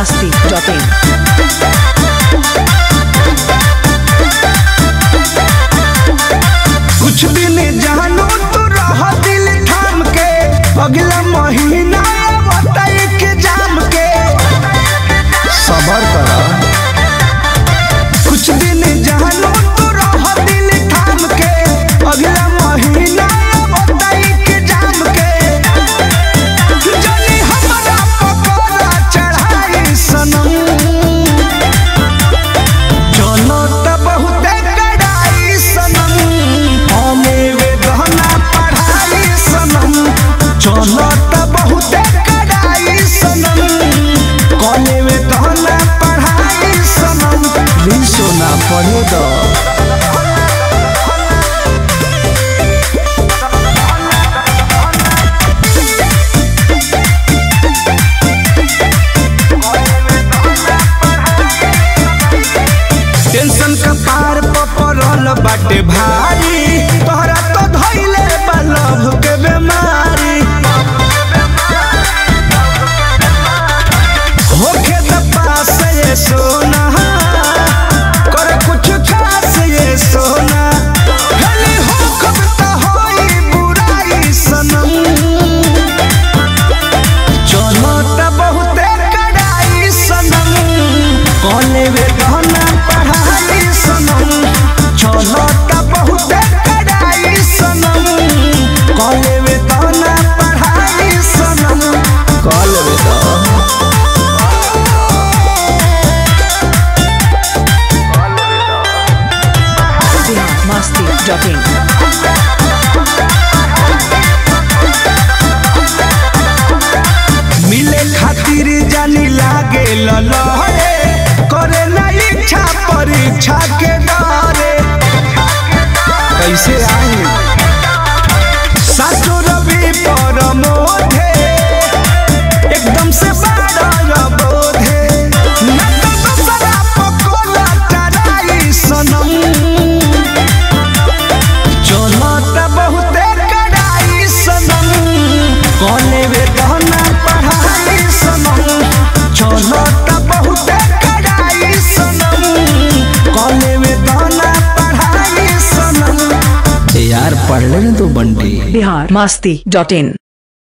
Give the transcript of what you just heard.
biharmasti.in कुछ दिन जानो तो रह दिल थाम के अगला महीना बताई के जाम के सबर करा कुछ दिन जानो तो रह दिल थाम के अगला महीना बताई के जाम के जनी हमरा पकोड़ा चढ़ाई सनम चलो त बहुते कड़ाई सनम हमें वे गहना पढ़ाई सनम चलो त बहुते कड़ाई सनम कॉले वे गहना पढ़ाई सनम भी सोना पढ़े दो टेंशन का पार पपरल बाटे भारी तोहरा तो धइले बा लभ के बेमारी होखे त पास ये सोना कर कुछ खास ये सोना भले हो कब त होई बुराई सनम चलो त बहुते कड़ाई सनम कॉले वे गहना पढ़ाई सनम चलो त बहुते कड़ाई सनम कॉले वे गहना पढ़ाई सनम कॉले वे गहना biharmasti.in मिले खातिर जानी लागे ललहरे करे ना इच्छा परीक्षा के डरे कैसे आई साचो रवि पर मोधे एकदम से बाड़ा बोधे ना तो दूसरा पकोला टराई सनम चलो त बहुते कड़ाई सनम कॉले वे गहना पढ़ाई सनम चलो त बहुते कड़ाई सनम कॉले वे गहना पढ़ाई सनम यार पढ़ ले तो बंटी biharmasti.in